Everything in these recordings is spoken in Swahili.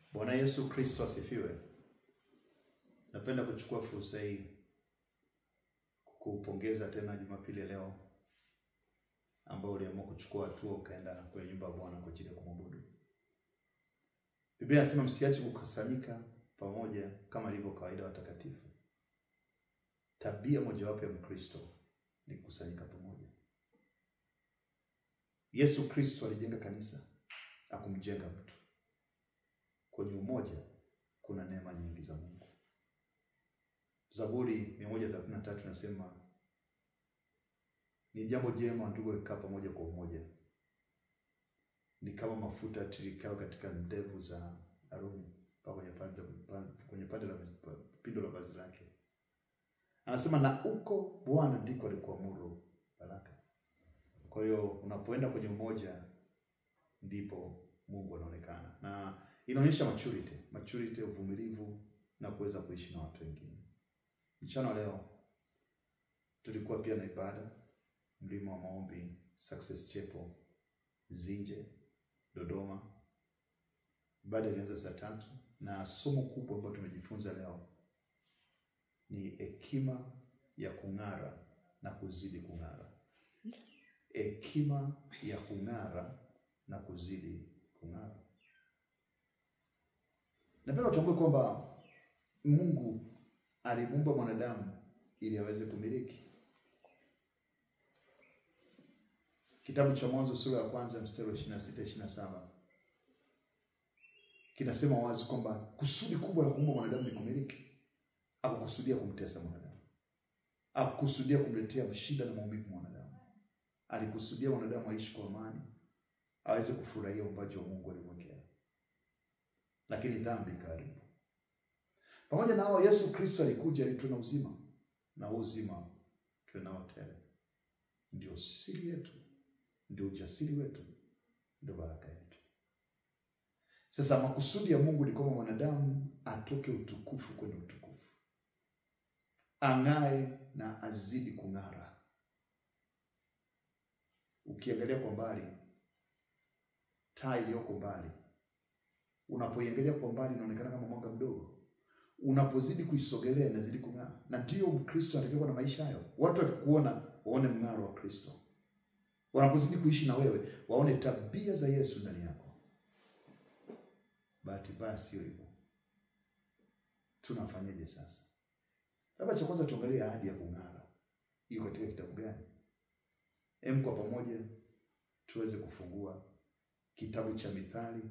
Bwana Yesu Kristo asifiwe. Napenda kuchukua fursa hii kukupongeza tena Jumapili ya leo ambao uliamua kuchukua hatua ukaenda kwenye nyumba ya Bwana kwa ajili ya kumwabudu. Biblia inasema msiache kukusanyika pamoja kama ilivyo kawaida watakatifu. Tabia mojawapo ya Mkristo ni kukusanyika pamoja. Yesu Kristo alijenga kanisa, akumjenga mtu. Kwenye umoja kuna neema nyingi za Mungu. Zaburi 133 nasema ni jambo jema ndugu kukaa pamoja kwa umoja, ni kama mafuta tirikao katika ndevu za Haruni mpaka kwenye pande kwenye pande la pindo la vazi lake. Anasema na uko Bwana ndiko alikuamuru baraka. Kwa hiyo unapoenda kwenye umoja ndipo Mungu anaonekana, na inaonyesha maturity, maturity, uvumilivu na kuweza kuishi na watu wengine. Mchana leo tulikuwa pia na ibada mlima wa maombi Success Chapel Zinje Dodoma. Ibada ilianza saa tatu na somo kubwa ambalo tumejifunza leo ni hekima ya kung'ara na kuzidi kung'ara. Hekima ya kung'ara na kuzidi kung'ara. Napenda utambue kwamba Mungu alimuumba mwanadamu ili aweze kumiliki. Kitabu cha Mwanzo sura ya kwanza mstari wa 26 27 kinasema wazi kwamba kusudi kubwa la kuumba mwanadamu ni kumiliki. Akukusudia kumtesa mwanadamu, akukusudia kumletea shida na maumivu mwanadamu. Alikusudia mwanadamu aishi kwa amani, aweze kufurahia uumbaji wa Mungu alimwekea, lakini dhambi ikaharibu. Pamoja na hao, Yesu Kristo alikuja ili tuwe na uzima na huu uzima tuwe nao tele. Ndio siri yetu, ndio ujasiri wetu, ndio baraka yetu. Sasa makusudi ya Mungu ni kwamba mwanadamu atoke utukufu kwenda utukufu, ang'ae na azidi kung'ara. Ukiangalia kwa mbali, taa iliyoko mbali, unapoiangalia kwa mbali inaonekana kama mwanga mdogo, unapozidi kuisogelea inazidi kung'aa. Na ndiyo Mkristo anatakiwa kuwa na maisha hayo. Watu wakikuona waone mng'aro wa Kristo, wanapozidi kuishi na wewe waone tabia za Yesu ndani yako. Bahati mbaya sio hivyo. Tunafanyaje sasa? Labda cha kwanza tuangalie ahadi ya kung'ara hiyo katika kitabu gani? Hem, kwa pamoja tuweze kufungua kitabu cha Mithali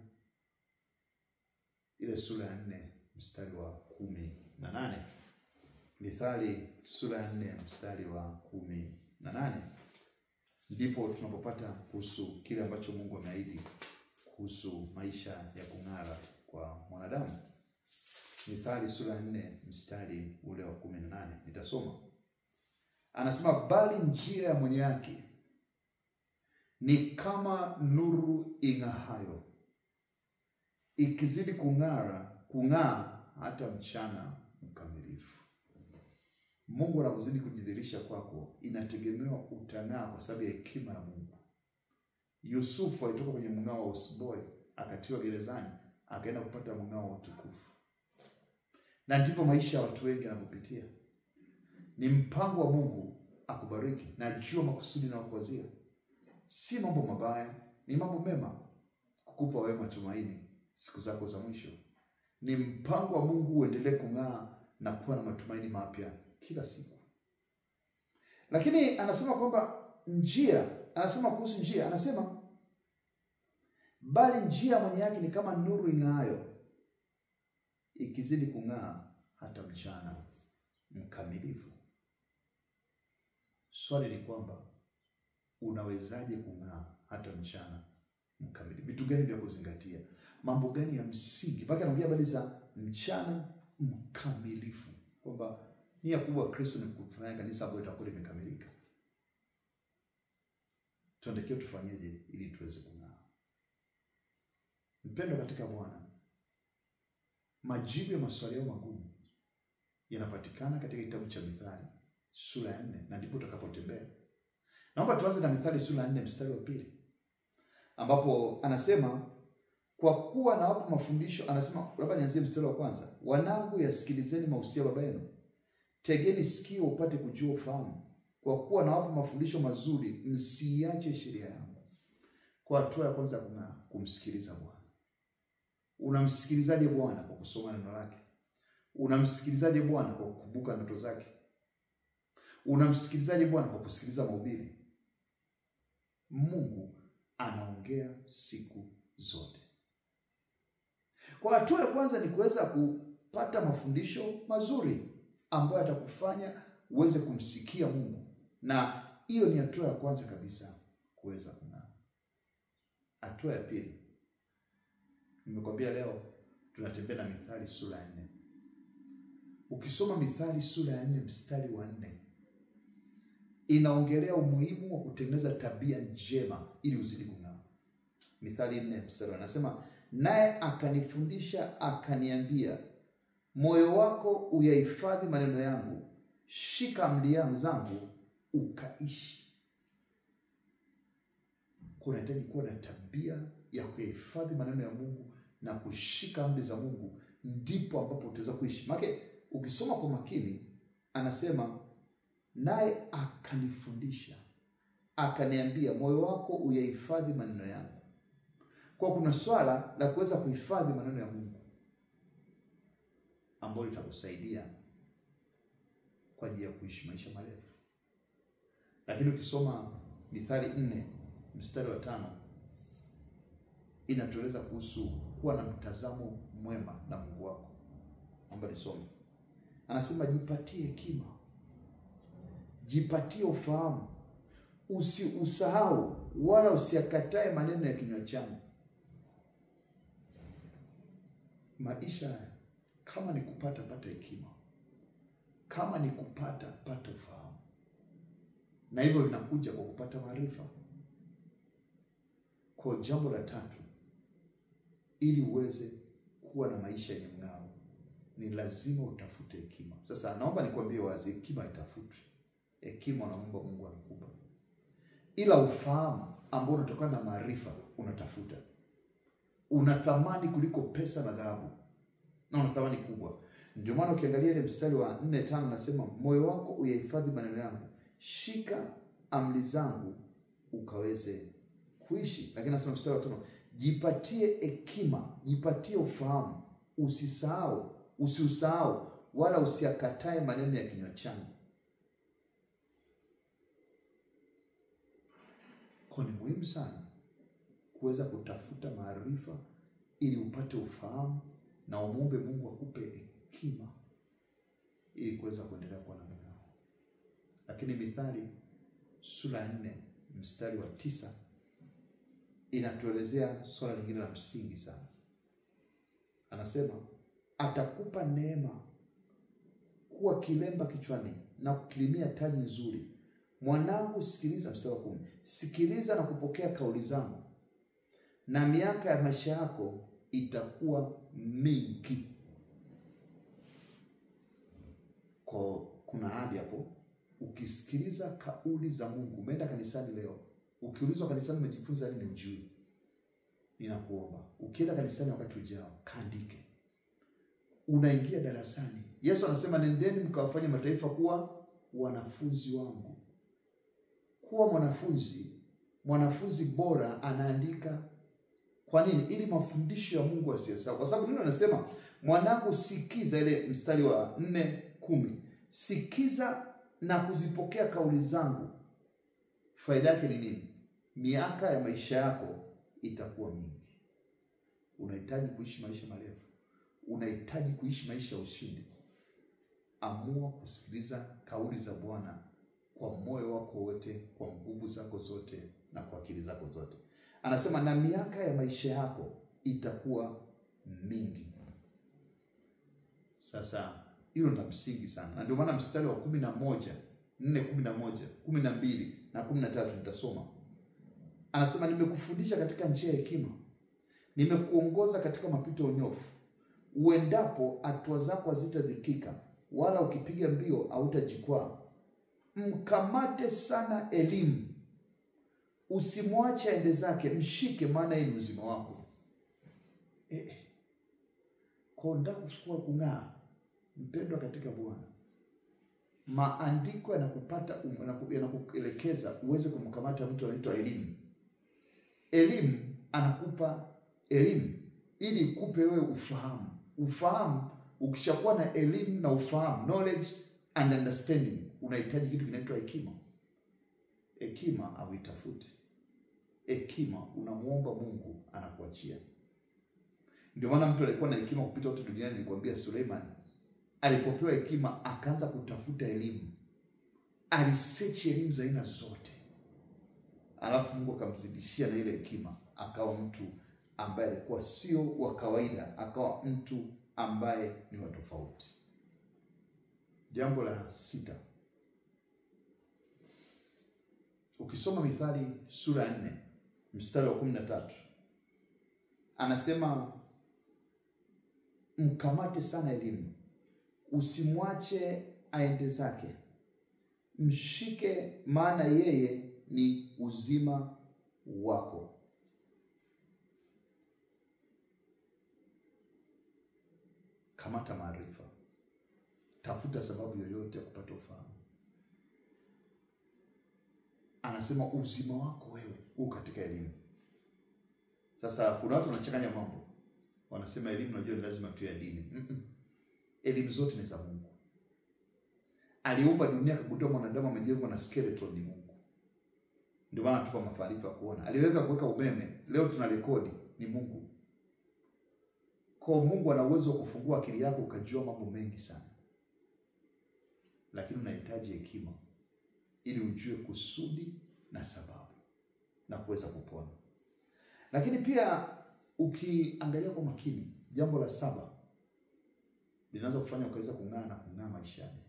ile sura ya nne mstari wa kumi na nane. Mithali sura ya nne mstari wa kumi na nane ndipo tunapopata kuhusu kile ambacho Mungu ameahidi kuhusu maisha ya kung'ara kwa mwanadamu. Mithali sura ya nne mstari ule wa kumi na nane nitasoma. Anasema, bali njia ya mwenye haki ni kama nuru ing'ahayo, ikizidi kung'ara kung'aa hata mchana mkamilifu. Mungu anapozidi kujidhihirisha kwako, inategemewa utang'aa kwa sababu ya hekima ya Mungu. Yusufu alitoka kwenye mng'ao wa usiboi, akatiwa gerezani, akaenda kupata mng'ao wa utukufu. Na ndivyo maisha ya watu wengi yanavyopitia. Ni mpango wa Mungu akubariki. Najua makusudi na kuwazia si mambo mabaya, ni mambo mema, kukupa wewe matumaini siku zako za mwisho. Ni mpango wa Mungu uendelee kung'aa na kuwa na matumaini mapya kila siku. Lakini anasema kwamba njia, anasema kuhusu njia, anasema bali njia mwenye haki ni kama nuru ing'aayo, ikizidi kung'aa hata mchana mkamilifu. Swali ni kwamba unawezaje kung'aa hata mchana mkamilifu? Vitu gani vya kuzingatia? Mambo gani ya msingi? Mpaka anaongea habari za mchana mkamilifu, kwamba nia kubwa ya Kristo ni kufanya kanisa ambayo itakuwa limekamilika. Tuandikiwe tufanyeje ili tuweze kung'aa? Mpendo katika Bwana, majibu ya maswali yao magumu yanapatikana katika kitabu cha Mithali sura ya nne, na ndipo utakapotembea. Naomba tuanze na Mithali sura ya nne mstari wa pili ambapo anasema Kwa kuwa nawapa mafundisho, anasema labda nianzie mstari wa kwanza, wanangu, yasikilizeni mausia baba yenu, tegeni sikio upate kujua ufahamu, kwa kuwa nawapa mafundisho mazuri, msiiache sheria yangu. Kwa hatua ya kwanza ya kung'aa, kumsikiliza Bwana. Unamsikilizaje Bwana? Kwa kusoma neno lake. Unamsikilizaje Bwana? Kwa kukumbuka ndoto zake. Unamsikilizaje Bwana? Kwa kusikiliza mahubiri. Mungu anaongea siku zote. Kwa hatua ya kwanza ni kuweza kupata mafundisho mazuri ambayo yatakufanya uweze kumsikia Mungu, na hiyo ni hatua ya kwanza kabisa kuweza kung'aa. Hatua ya pili, nimekwambia leo tunatembea na Mithali sura ya nne. Ukisoma Mithali sura ya nne mstari wa nne inaongelea umuhimu wa kutengeneza tabia njema ili uzidi kung'aa. Mithali nne mstari anasema, naye akanifundisha akaniambia, moyo wako uyahifadhi maneno yangu, shika amri zangu ukaishi. Kunahitaji kuwa na tabia ya kuyahifadhi maneno ya Mungu na kushika amri za Mungu, ndipo ambapo utaweza kuishi. Maana ukisoma kwa makini, anasema naye akanifundisha akaniambia, moyo wako uyahifadhi maneno yangu. Kwa kuna swala la kuweza kuhifadhi maneno ya Mungu ambayo litakusaidia kwa ajili ya kuishi maisha marefu. Lakini ukisoma Mithali nne mstari wa tano inatueleza kuhusu kuwa na mtazamo mwema na Mungu wako. Naomba nisome, anasema jipatie hekima jipatie ufahamu, usiusahau wala usiakatae maneno ya kinywa changu. Maisha kama ni kupata pata hekima, kama ni kupata pata ufahamu, na hivyo linakuja kwa kupata maarifa. Kwa jambo la tatu, ili uweze kuwa na maisha yenye mng'ao, ni lazima utafute hekima. Sasa naomba nikwambie wazi, hekima itafutwe hekima unaomba Mungu anakupa, ila ufahamu ambao unatokana na maarifa unatafuta. Una thamani kuliko pesa na dhahabu, na una thamani kubwa. Ndio maana ukiangalia ile mstari wa nne tano nasema moyo wako uyahifadhi maneno yangu, shika amri zangu ukaweze kuishi. Lakini nasema mstari wa tano jipatie hekima, jipatie ufahamu, usisahau, usiusahau wala usiakatae maneno ya kinywa changu. Kwa ni muhimu sana kuweza kutafuta maarifa ili upate ufahamu na umwombe Mungu akupe hekima ili kuweza kuendelea kuwa na mng'ao. Lakini Mithali sura ya nne mstari wa tisa inatuelezea swala lingine la msingi sana. Anasema atakupa neema kuwa kilemba kichwani na kukilimia taji nzuri Mwanangu, sikiliza. Mstari wa kumi, sikiliza na kupokea kauli zangu, na miaka ya maisha yako itakuwa mingi. Kwa kuna ahadi hapo, ukisikiliza kauli za Mungu. Umeenda kanisani leo, ukiulizwa kanisani umejifunza nini, ujui, ninakuomba ukienda kanisani wakati ujao kaandike. Unaingia darasani, Yesu anasema nendeni mkawafanye mataifa kuwa wanafunzi wangu. Kuwa mwanafunzi, mwanafunzi bora anaandika. Kwa nini? Ili mafundisho ya Mungu asiyasahau, kwa sababu neno anasema mwanangu, sikiza, ile mstari wa nne kumi, sikiza na kuzipokea kauli zangu. Faida yake ni nini? Miaka ya maisha yako itakuwa mingi. Unahitaji kuishi maisha marefu, unahitaji kuishi maisha ya ushindi. Amua kusikiliza kauli za Bwana kwa moyo wako wote, kwa nguvu zako zote, na kwa akili zako zote. Anasema na miaka ya maisha yako itakuwa mingi. Sasa hilo ni la msingi sana, na ndio maana mstari wa kumi na moja nne kumi na moja kumi na mbili na kumi na tatu nitasoma. Anasema nimekufundisha katika njia ya hekima, nimekuongoza katika mapito ya unyofu. Uendapo hatua zako hazitadhikika, wala ukipiga mbio hautajikwaa. Mkamate sana elimu, usimwache aende zake, mshike, maana yeye ni uzima wako. Kwa nataka kuchukua kung'aa, mpendwa katika Bwana, maandiko yanakupata um, yanaku- yanakuelekeza uweze kumkamata mtu anaitwa elimu. Elimu anakupa elimu ili ikupe wewe ufahamu. Ufahamu, ukishakuwa na elimu na ufahamu, knowledge and understanding, unahitaji kitu kinaitwa hekima. Hekima hauitafuti, hekima unamwomba Mungu, anakuachia. Ndio maana mtu alikuwa na hekima kupita wote duniani, nilikwambia Suleiman alipopewa hekima akaanza kutafuta elimu, alisechi elimu za aina zote, alafu Mungu akamzidishia na ile hekima, akawa mtu ambaye alikuwa sio wa kawaida, akawa mtu ambaye ni wa tofauti. Jambo la sita, ukisoma Mithali sura ya nne mstari wa kumi na tatu anasema mkamate sana elimu, usimwache aende zake, mshike, maana yeye ni uzima wako. Kamata maarifa, tafuta sababu yoyote ya kupata ufahamu. Anasema uzima wako wewe huu katika elimu. Sasa kuna watu wanachanganya mambo, wanasema elimu, unajua ni lazima tu ya dini. Mm-mm. Elimu zote ni za Mungu. Aliumba dunia, akagundua mwanadamu amejengwa na skeleton ni Mungu. Ndio maana tupa maarifa ya kuona. Aliweza kuweka umeme, leo tuna rekodi, ni Mungu. Kwa Mungu ana uwezo wa kufungua akili yako ukajua mambo mengi sana, lakini unahitaji hekima ili ujue kusudi na sababu na kuweza kupona. Lakini pia ukiangalia kwa makini, jambo la saba linaweza kufanya ukaweza kung'aa na kung'aa maishani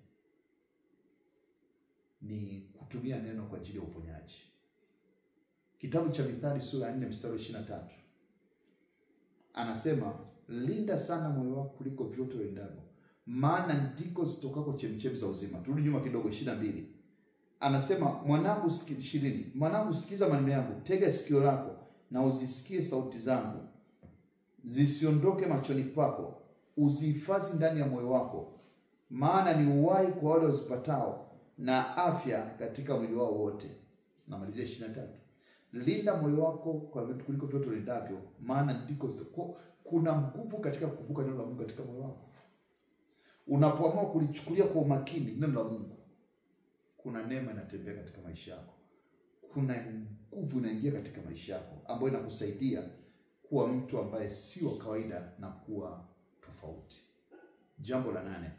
ni kutumia neno kwa ajili ya uponyaji. Kitabu cha Mithali sura ya 4 mstari wa 23 anasema, linda sana moyo wako kuliko vyote uendavyo, maana ndiko zitokako chemchemi za uzima. Turudi nyuma kidogo, 22 anasema, mwanangu ishirini, mwanangu sikiza maneno yangu, tega sikio lako na uzisikie sauti zangu, zisiondoke machoni pako, uzihifadhi ndani ya moyo wako, maana ni uhai kwa wale wazipatao na afya katika mwili wao wote. Namalizia ishirini na tatu linda moyo wako kwa vitu kuliko vyote ulindavyo, maana ndiko ziko. Kuna nguvu katika kukumbuka neno la Mungu katika moyo wako. Unapoamua kulichukulia kwa umakini neno la Mungu, kuna neema inatembea katika maisha yako, kuna nguvu inaingia katika maisha yako ambayo inakusaidia kuwa mtu ambaye si wa kawaida na kuwa tofauti. Jambo la nane,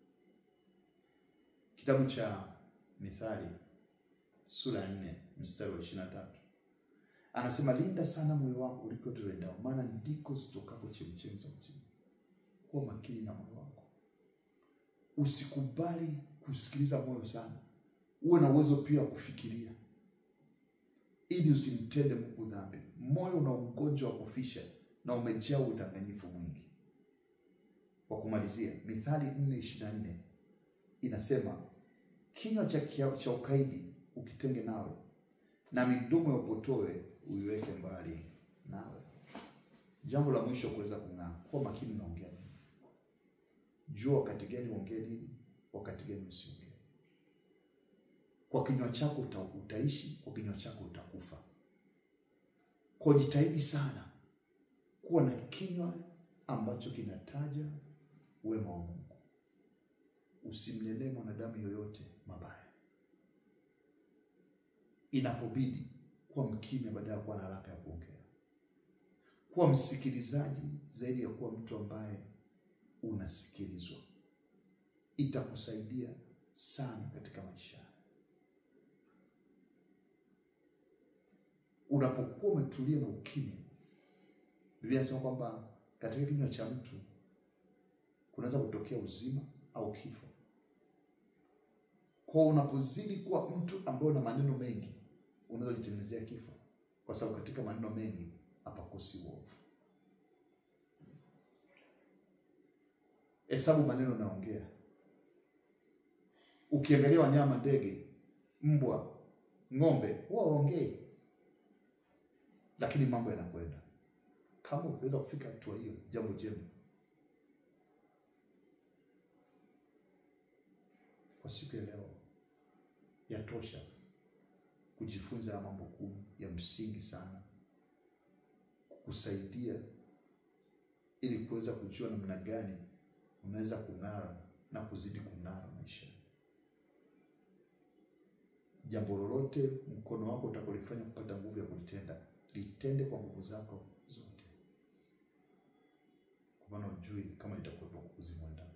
kitabu cha Mithali sura ya nne mstari wa ishirini na tatu anasema linda sana moyo wako kuliko vyote uendao, maana ndiko zitokako chemchemi za uzima. Kuwa makini na moyo wako, usikubali kusikiliza moyo sana, uwe na uwezo pia wa kufikiria ili usimtende Mungu dhambi. Moyo una ugonjwa wa kufisha na umejaa udanganyifu mwingi. Kwa kumalizia, Mithali nne ishirini na nne inasema kinywa cha, cha ukaidi ukitenge nawe, na midomo ya upotoe uiweke mbali nawe. Jambo la mwisho kuweza kung'aa, kuwa makini unaongea nini. Jua wakati gani uongee nini, wakati gani usiongee. Kwa kinywa chako uta, utaishi, kwa kinywa chako utakufa. Kwa jitahidi sana kuwa na kinywa ambacho kinataja wema wa Mungu. Usimnenee mwanadamu yoyote mabaya. Inapobidi kuwa mkimya badala ya kuwa na haraka ya kuongea. Kuwa msikilizaji zaidi ya kuwa mtu ambaye unasikilizwa. Itakusaidia sana katika maisha. Unapokuwa umetulia na ukimya, Biblia inasema kwamba katika kinywa cha mtu kunaweza kutokea uzima au kifo. Kwa unapozidi kuwa mtu ambaye una maneno mengi, unaweza kujitengenezea kifo, kwa sababu katika maneno mengi hapakosi uovu. Hesabu maneno naongea. Ukiangalia wanyama, ndege, mbwa, ng'ombe, huwa waongei, lakini mambo yanakwenda. Kama ukiweza kufika hatua hiyo, jambo jema. kwa siku ya leo yatosha kujifunza ya mambo kumi ya msingi sana kukusaidia ili kuweza kujua namna gani unaweza kung'ara na kuzidi kung'ara maisha. Jambo lolote mkono wako utakalofanya kupata nguvu ya kulitenda, litende kwa nguvu zako zote, kwa maana ujui kama litakuwepo kukuzimwa ndani.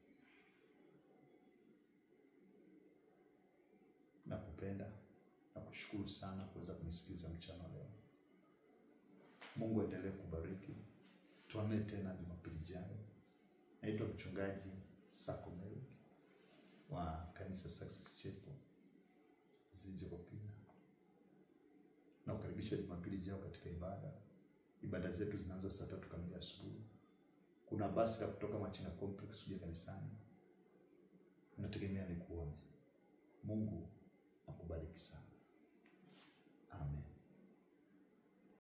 Nakupenda na kushukuru sana kuweza kunisikiza mchana leo. Mungu aendelee kubariki. Tuonane tena Jumapili ijayo. Naitwa mchungaji Sako Merrick wa kanisa Success Chapel Zijokopina. Na kukaribisha Jumapili ijayo katika ibada. Ibada zetu zinaanza saa tatu kamili asubuhi. Kuna basi la kutoka Machina Complex kuja kanisani. Nategemea ni kuone. Mungu akubariki sana.